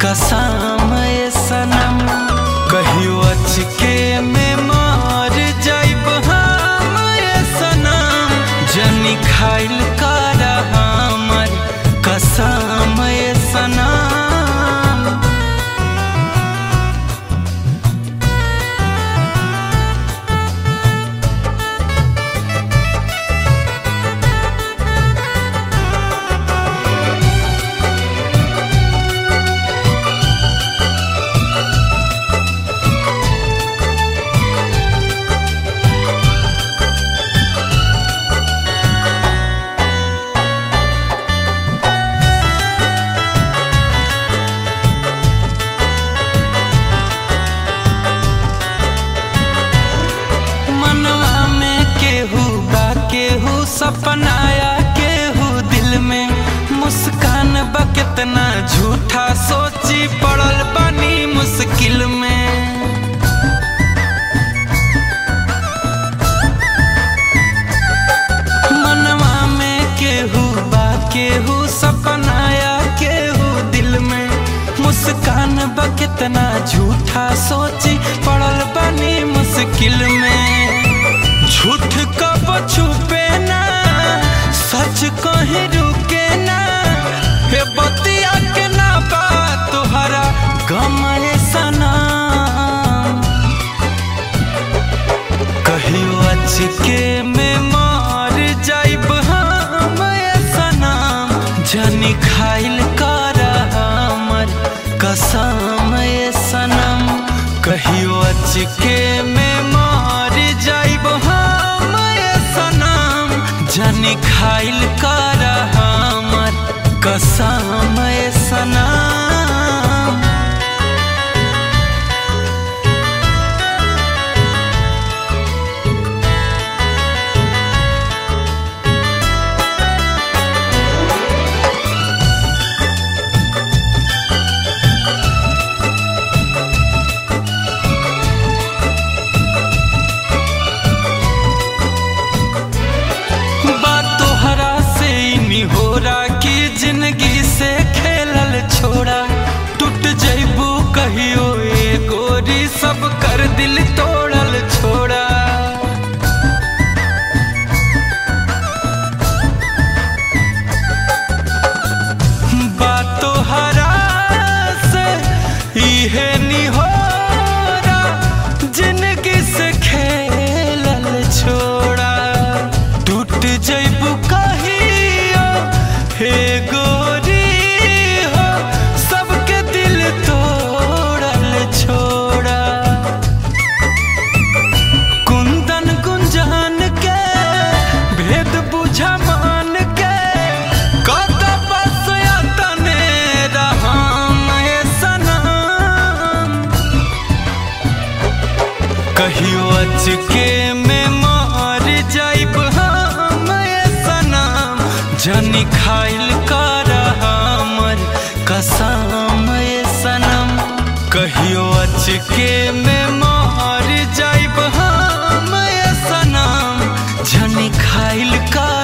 कसम ए सनम कहियो अचके में मार जाइब हम ए सनम जनी खाइल कर हमर कसम ए सनम मनवा में केहू बा केहू सपनाया केहू दिल में मुस्कान बा कितना झूठा सोची पड़ल बनी मुश्किल में मनवा में केहू बा केहू सपनाया केहू दिल में मुस्कान बा कितना झूठा सोची पड़ल बनी मुश्किल में झूठ कब छुपे ना सच कहीं रुके ना हे बतिया के ना बा तुहरा गम ए सनम कहियो अचके में मार जाइब हम ए सनम जनी खाइल कर हमर कसम ए सनम कहियो अचके में मार जाइब हम ए सनम जनी खाइल कर हमर कसम ए सनम बात तोहरा से ही हो रहा कि जिंदगी से खेलल छोड़ा टूट जैबू कहियो ए गोरी सब कर दिल तोड़ल छोड़ा बात तोहरा से इहे नी हो रहा जिंदगी से खेलल छोड़ा टूट जैबू कहियो हे गोरी हो सबके दिल तोड़ल छोड़ा कुंदन गुंजान के भेद बुझा मान के कत बस तने रहम ए सनम कहियो अचके में मार जाइब हम ए सनम जनी खाइल कर हमर कसम ए सनम कहियो अचके में मार जाइब हम ए सनम जनी खाइल कर